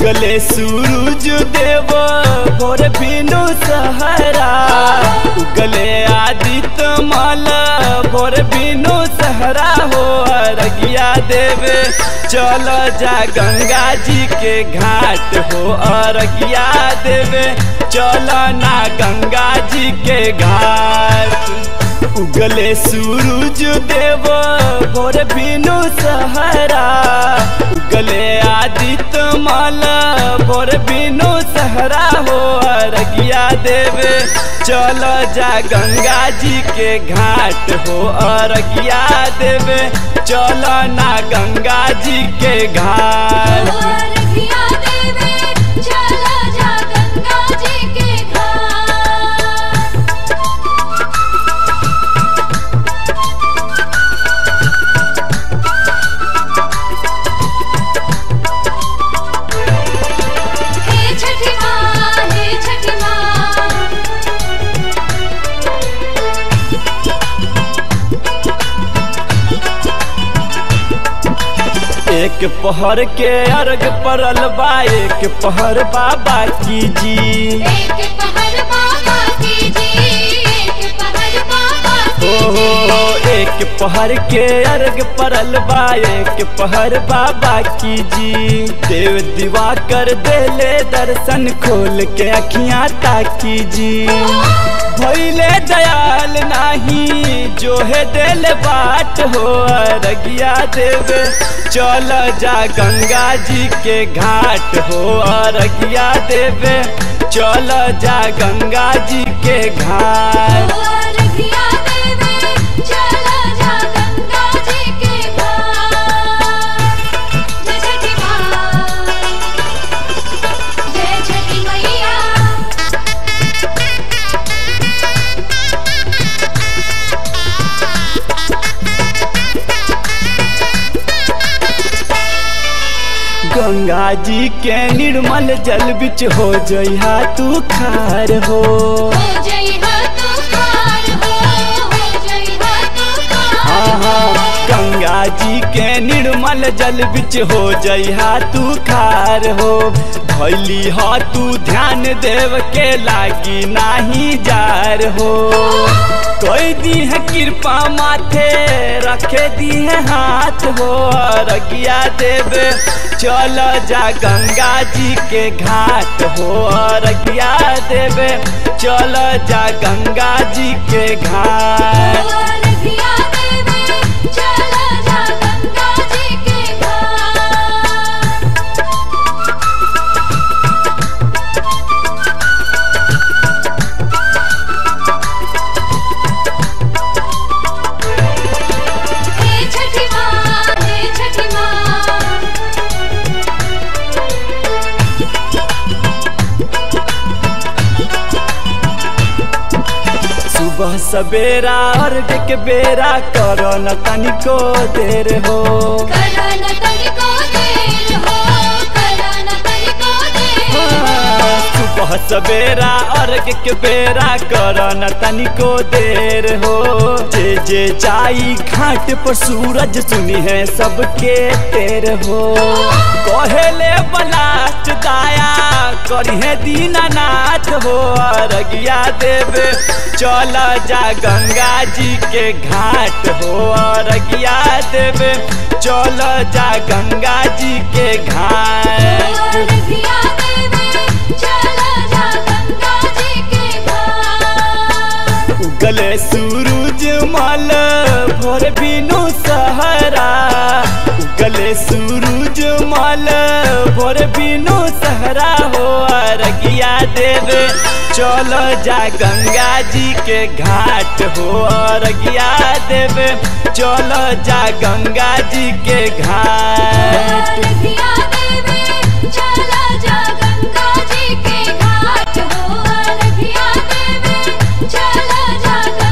उगले सूरज देव भोर बिनु सहरा उगले आदित्य माल भोर बिनु सहरा हो अरगिया देवे चल जा गंगा जी के घाट हो अरगिया देवे चल ना गंगा जी के घाट उगले सूरज देव भोर बिनु सहरा उगले आदित्य माल भोर बिनु सहरा हो अरगिया देवे चल जा गंगा जी के घाट हो अरगिया देवे चल ना गंगा जी के घाट अरगिया देवे चला जा गंगा जी के घाट हे छठी माँ हे छठी माँ एक पहर के अर्घ परल बा एक पहर बाबा की जी एक पहर बाबा की जी एक पहर बाबा की हो हो हो एक पहर के अर्घ परल बा एक पहर बाबा की जी देव दीवा कर देले दर्शन खोल के अखियां ताकी जी भैले दयाल नाही जो है दिल बाट हो अरगिया देवे चल जा गंगा जी के घाट हो अरगिया देवे चल जा गंगा जी के घाट अरगिया देवे चला जा गंगा जी के घाट जय छठी माँ जय छठी मैया गंगा जी के निर्मल जल बिच हो जइहा तू खार हो हो जय हो तू पार हो हो जय हो तू हाँ पार हाँ गंगा जी के निर्मल जल बिच हो जइहा तू खार हो भैली हो तू ध्यान देव के लागी नाही जार हो कोई दी है कृपा माथे रखे दी है हाथ हो अरगिया देवे चल जा गंगा जी के घाट हो अरगिया देवे चल जा गंगा जी के घाट अरगिया देवे चला जा गंगा जी के घाट हे छठी माँ हे छठी माँ सुबह सवेरा अर्घ के बेरा करो न तनिको देर हो करन तनिको देर हो करन तनिको देर हाँ, सुबह सवेरा अर्घ के बेरा करो न तनिको देर हो जे जे जाई घाट पर सूरज सुनी है सबके तेर हो कहेले बलास्ट दाया करिहे दीनानाथ हो अरगिया देवे चल जा गंगा जी के घाट हो अरगिया देवे चल जा गंगा जी के घाट अरगिया देवे चला जा गंगा जी के घाट उगले सूरज मल भोर बिनु सहरा उगले सूरज मल भोर बिनु सहरा हो अरगिया देवे चल जा गंगा जी के घाट हो अरगिया देवे चल जा गंगा जी के घाट अरगिया देवे चला जा गंगा जी के घाट हो अरगिया देवे चला जा